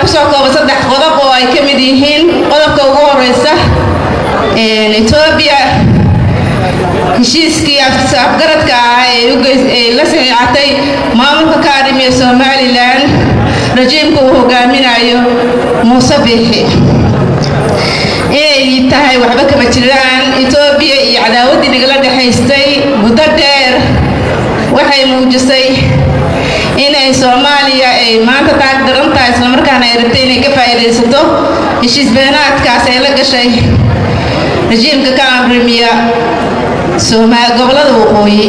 kusoo kooba saddex qodob oo ay ka mid yihiin qodobka ugu horeysa etoobiya heshiiskii afgaradka ah ee la saxiixatay maamulka ka arrimiya somalilan rajiimka uu hogaaminayo muuse biixi inay tahay waxba kama jiraan etoobiya iyo cadaawaddii nagala dhexaystay muddo dheer waxay muujisay inay soomaaliya ay maanta taag daran tahay islamarkaana ay rabtay inay ka faa'iidaysato heshiis beenaadkaas ay la gashay rajiimka ka amrimiya gobolada waqooyi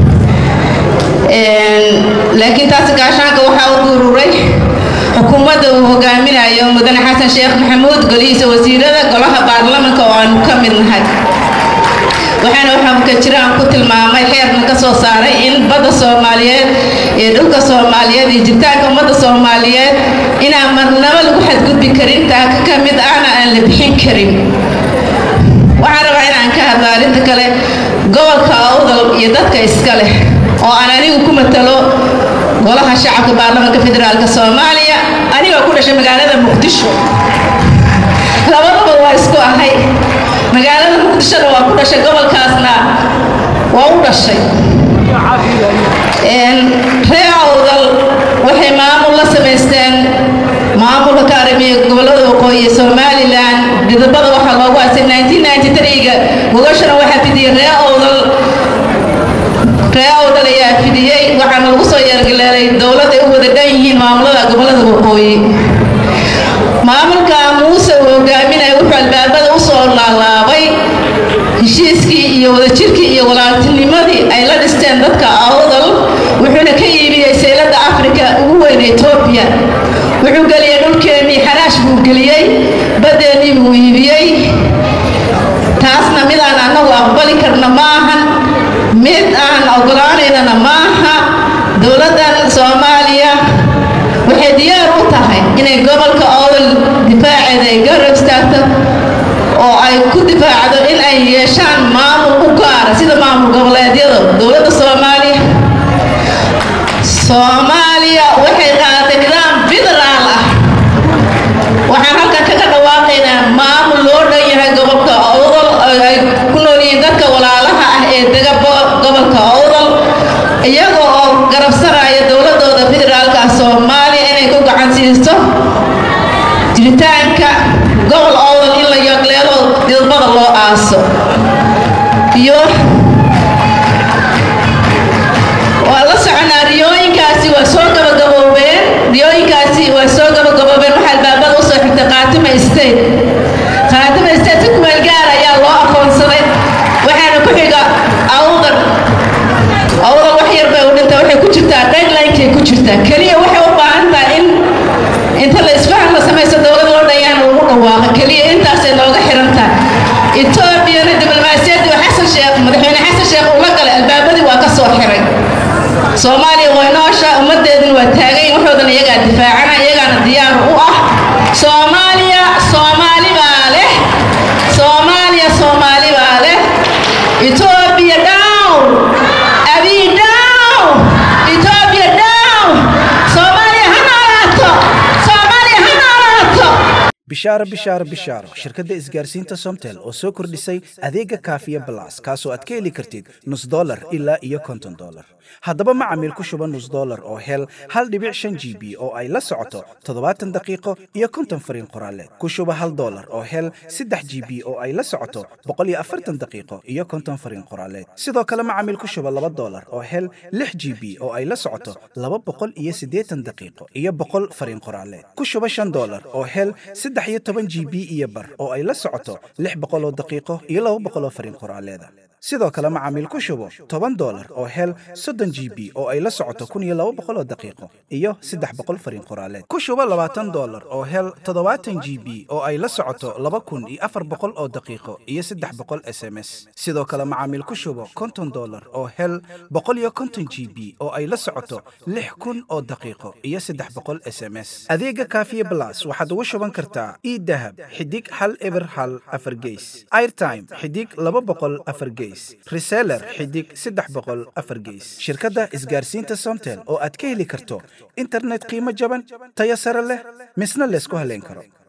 laakiin taasi gaashaanka waxaa u gururay xukuumadda uu hogaaminayo mudane xasan sheekh maxamuud golihiisa wasiirada golaha baarlamanka oo aanu ka mid nahay waxaana waxaa ka jiraan ku tilmaamay xeerna ka soo saaray in badda soomaaliyeed iyo dhulka soomaaliyeed iyo jiritaanka ummadda soomaaliyeed inaan marnabo lagu xadgudbi karin taaka ka mid ahna aan la bixin karin waxaan rabaa inaan ka hadlo arrinta kale gobolka awdal iyo dadka iska leh oo aan anigu ku matalo golaha shacabka baarlamanka federaalk soomaaliya anigoo ku dhashay magaalada muqdisho labadaba waa isku ahay magaalada muqdishona waa ku dhashay gobolkaasna waa u dhashay ree awdal waxay maamul la samaysteen maamulka ka arrimiya gobolada waqooyi ee somalilan didabada waxaa loogu asay ga gogashana waxaa fidiyey ree awdal ree awdal ayaa fidiyey waxaana lagu soo yeergaleelay dowlad ay u wada dhan yihiin maamulada gobolada waqooyi maamulka muuse uu hogaaminaya wuxuu albaabada u soo laalaabay heshiiskii iyo wadajirkii iyo walaaltinimadii ay la dhisteen dadka awdal wuxuuna ka iibiyey sayladda afrika ugu weyn etoobiya wuxuu geliyey dhulkeennii xaraash buu geliyey badeennii buu iibiyey taasna mid aan annagu aqbali karna ma ahan mid aan ogolaanaynana ma aha dowladdan soomaaliya waxay diyaar u tahay inay gobolka awdal difaaceeda ay garab istaagto oo ay ku difaacdo in ay yeeshaan maamul u gaara sida maamul goboleedyada dowladda soomaaliya soomaaliya waxay qaadatay nidaam federaal ah waxaan halkan kaga dhawaaqaynaa maamul loo dhan yahay gobolka awdal ay ku nool yihiin dadka walaalaha ah ee dega gobolka awdal iyaga oo garabsanaya dowladooda federaalka soomaaliya inay ku gacan siisto jiritaanka gobol awdal in la yogleelo didbada loo aaso iyo waa la soconaa riyooyinkaasi waa soo gabagaboobeen riyooyinkaasi waa soo gabagaboobeen waxaa albaabada usoo xigtay qaatima state qaatima state si kumeel gaar ayaa loo aqoonsaday waxaana ku xiga awdal awdal wax yar bay u dhinta waxay ku jirtaa deadlinekay ku jirtaa keliya waxay u baahan tahay in inta la isfahan la samaysto dowlad loo dhayaan lagu dhawaaqa keliya intaasay nooga xiran tahay etoobiyana diblomaasiyaddii oo xasan sheekh madaxweyne xasan sheekh uu la galay albaabadii waa ka soo xiray soomaaliya way noosha ummaddeeduna waa taagayn waxoodan iyagaa difaacana iyagaana diyaar u ah soomaaliya soomaali baa leh soomaaliya soomaali baa leh etoobiya down abiy down etoobiya down soomaaliya ha noolaato soomaaliya ha noolaato bishaaro bishaaro bishaaro shirkadda isgaarsiinta somtel oo soo kordhisay adeega kaafiya balas kaasoo aad ka heli kartid nus dolar ilaa iyo konton dolar haddaba macamiil ku shuba nus dolar oo hel hal dhibic shan g b oo ay la socoto toddobaatan daqiiqo iyo konton fariin qoraaleed ku shuba hal dolar oo hel saddex g b oo ay la socoto boqol iyo afartan daqiiqo iyo konton fariin qoraaleed sidoo kale macamiil ku shuba laba dolar oo hel lix g b oo ay la socoto laba boqol iyo siddeetan daqiiqo iyo boqol fariin qoraaleed ku shuba shan dolar oo hel saddex iyo toban g b iyo bar oo ay la socoto lix boqol oo daqiiqo iyo laba boqol oo fariin qoraaleeda sidoo kale macaamiil ku shubo toban dolar oo hel soddon g b oo ay la socoto kun iyo laba boqol oo daqiiqo iyo saddex boqol fariin qoraaleed ku shubo labaatan dolar oo hel toddobaatan g b oo ay la socoto laba kun iyo afar boqol oo daqiiqo iyo saddex boqol s m s sidoo kale macaamiil ku shubo konton dolar oo hel boqol iyo konton g b oo ay la socoto lix kun oo daqiiqo iyo saddex boqol s m s adeega kaafiye blas waxaad ugu shuban kartaa e dahab xidig hal eber hal afar geys airtime xidig laba boqol afar geys geys reseller xidig saddex boqol afar geys shirkadda isgaarsiinta somtel oo aad ka heli karto internet qiimo jaban tayo sare leh misna laysku haleyn karo